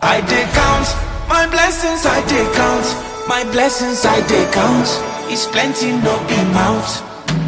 I dey count my blessings, I dey count my blessings, I dey count. It's plenty, no be mouth.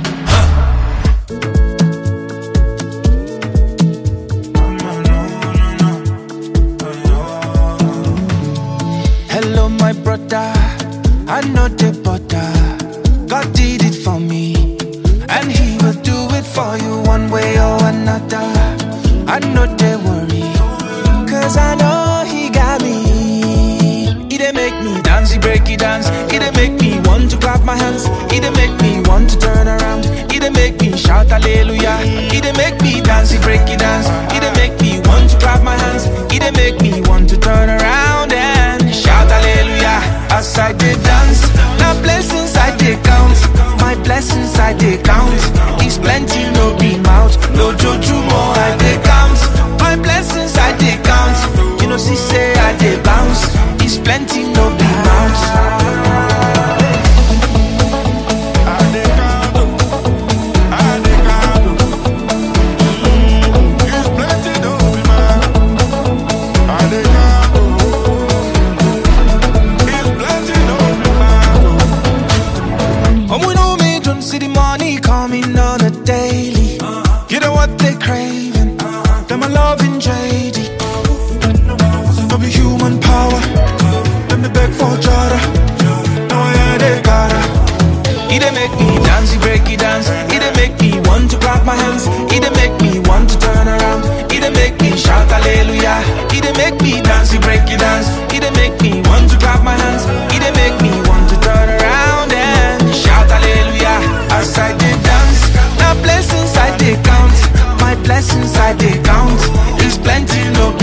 Hello, my brother. I know the butter. God did it for me, and He will do it for you one way or another. I know they worry, cause I know He got me. He dey make me dance, He break it dance. He dey make me want to clap my hands. He dey make me want to turn around. He dey make me shout hallelujah. He dey make me dance, He break it dance. He dey make me want to clap my hands. He dey make me want to turn around and shout hallelujah as I dey dance. Now blessings I dey count, my blessings I dey count. It's plenty, no be mouth, no joju more I dey count. My blessings I dey count, you know see say I dey bounce. It's plenty, no be mouth. And we know me don't see the money coming on a daily. You know what they craving? Them a loving JD. No be human power. Let me beg for Jada. No, yeah, they gotta. He dey make me dance, he break it dance. He dey make me want to clap my hands. He dey make me want to turn around. He dey make me shout hallelujah. He dey make me dance, he break it dance. He dey make me want to clap my hands. He dey make me want to turn around and shout hallelujah as I dey dance. Now blessings I dey count, my blessings I dey count. It's plenty, no